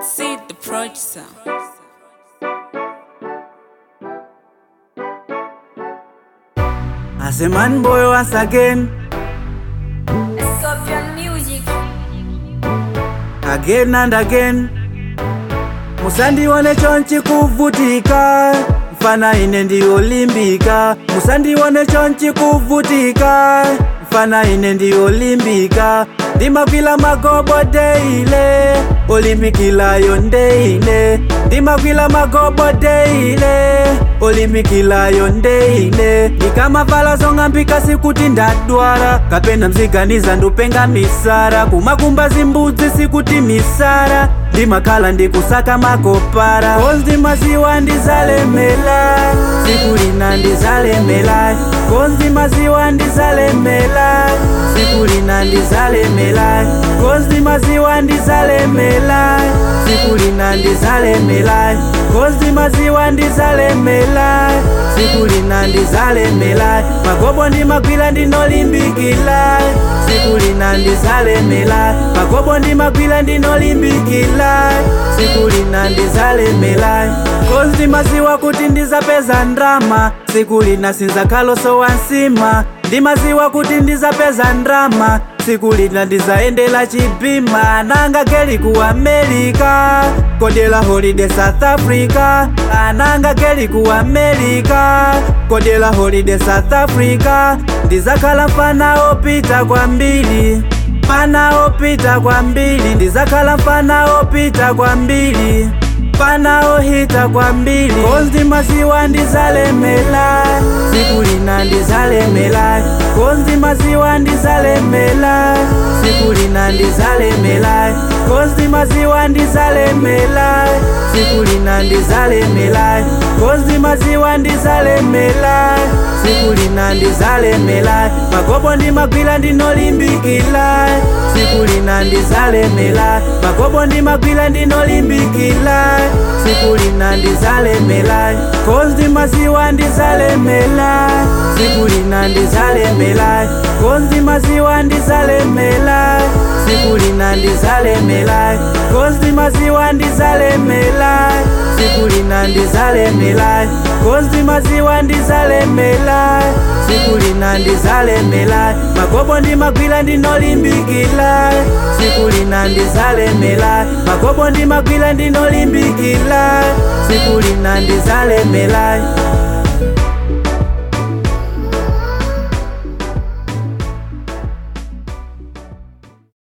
See the producer. As a man boy once again, Scorpion Music. again and again. Musandione chonchi kuvutika, mfana ine ndiyolimbika. Musandione chonchi kuvutika, mfana ine ndiyolimbika. Ndimagwila magobo deile, olimbikilayo ndeine. Ndimagwila magobo deile, olimbikilayo ndeine. Ndikamavala zong'ambika sikuti ndadwala, kapena mziganiza ndupenga misara. Kumakumba zimbudzi sikuti misara ndimakhala ndikusaka makopara kozi ndimaziwa ndizalemela siku lina ndizalemela kozi ndimaziwa ndizalemela siku lina ndizalemela kozi ndimaziwa ndizalemela siku lina ndizalemela kozi ndimaziwa ndizalemela siku lina ndizalemela magobo ndimagwila ndinolimbikila siku lina ndizalemela magobo ndimagwila ndinolimbikila siku lina ndizalemela kozi ndimaziwa kuti ndizapeza ndrama siku lina sinzakhaloso wansima ndimaziwa kuti ndizapeza ndrama siku lina ndizaendela chipima ananga geli ku amerika kodela holiday south africa ananga geli ku amerika kodela holiday south africa ndizakhala mfana opita kwambiri mfana opita kwambiri ndizakhala mfana opita kwambiri mfana ohita kwambiri kozi ndimaziwa ndizalemela siku lina ndizalemela kozi ndimaziwa ndizalemela siku lina ndizalemela kozi ndimaziwa ndizalemela siku lina ndizalemela kozi ndimaziwa ndizalemela siku lina ndizalemela magobo ndimagwila ndinolimbikila siku lina ndizalemela magobo ndimagwila ndinolimbikila siku lina ndizalemela kozi ndimaziwa ndizalemela siku lina ndizalemela kozi ndimaziwa ndizalemela siku lina ndizalemela kozi ndimaziwa ndizalemela siku lina ndizalemela kozi ndimaziwa ndizalemela siku lina ndizalemela magobo ndimagwila ndinolimbikila siku lina ndizalemela magobo ndimagwila ndinolimbikila siku lina ndizalemela